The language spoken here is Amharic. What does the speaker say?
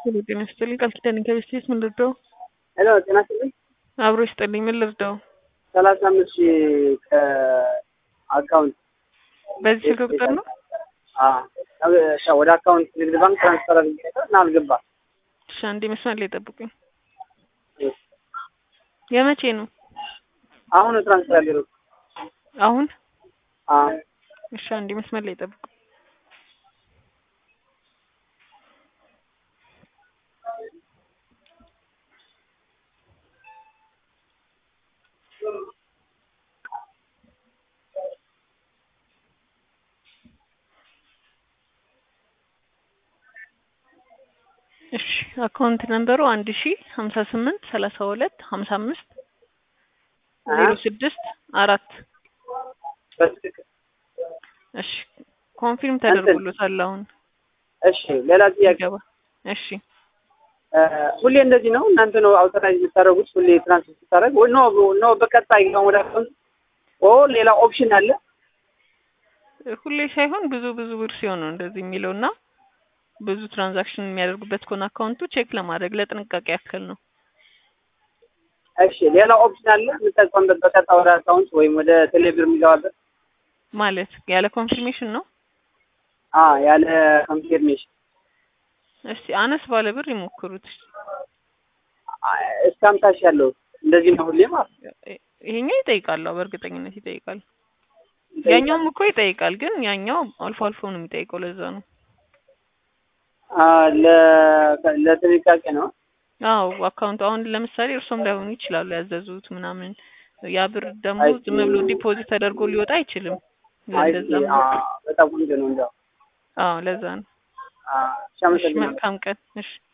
ሄሎ ጤና ይስጥልኝ ቃል ኪዳን ከቤስቴስ ምን ልርዳው? ሄሎ ጤና ይስጥልኝ። አብሮ ይስጥልኝ ምን ልርዳው? ሰላሳ አምስት ሺህ ከአካውንት በዚህ ስልክ ቁጥር ነው? አዎ ወደ አካውንት ንግድ ባንክ ትራንስፈር አድርጌ እና አልገባ። እሺ አንዴ መስመር ላይ ጠብቁኝ። የመቼ ነው? አሁን ትራንስፈር ያደረጉት አሁን? አዎ እሺ አንዴ መስመር ላይ ጠብቁ። እሺ አካውንት ነምበሩ አንድ ሺ ሀምሳ ስምንት ሰላሳ ሁለት ሀምሳ አምስት ዜሮ ስድስት አራት በትክክል እሺ ኮንፊርም ተደርጎሎታል አሁን እሺ ሌላ ጥያቄ ይገባ እሺ ሁሌ እንደዚህ ነው እናንተ ነው አውቶራይዝ የምታደርጉት ሁሌ ትራንስፈር ስታደርግ ኖ ኖ በቀጣይ ነው ወደ አካውንት ኦ ሌላ ኦፕሽን አለ ሁሌ ሳይሆን ብዙ ብዙ ብር ሲሆን ነው እንደዚህ የሚለው እና ብዙ ትራንዛክሽን የሚያደርጉበት ከሆነ አካውንቱ ቼክ ለማድረግ ለጥንቃቄ ያክል ነው። እሺ ሌላ ኦፕሽን አለ የምጠቀምበት በቀጥታ ወደ አካውንት ወይም ወደ ቴሌብር የሚገባበት ማለት ያለ ኮንፊርሜሽን ነው። አ ያለ ኮንፊርሜሽን እስቲ አነስ ባለ ብር ይሞክሩት። እስከ ሀምሳ ሺህ ያለው እንደዚህ ነው ሁሌ ማለት ነው። ይሄኛው ይጠይቃል፣ አዎ በእርግጠኝነት ይጠይቃል። ያኛውም እኮ ይጠይቃል፣ ግን ያኛው አልፎ አልፎ ነው የሚጠይቀው። ለዛ ነው። አ ለ ለጥንቃቄ ነው። አዎ አካውንቱ አሁን ለምሳሌ እርሶም ላይሆኑ ይችላሉ ያዘዙት ምናምን ያ ብር ደግሞ አይ ዝም ብሎ ዲፖዚት ተደርጎ ሊወጣ አይችልም። አይ ለዛም አ በጣም ቆንጆ ነው እንደው አዎ ለዛ ነው። አ እሺ ሻመሰግናለሁ። መልካም ቀን። እሺ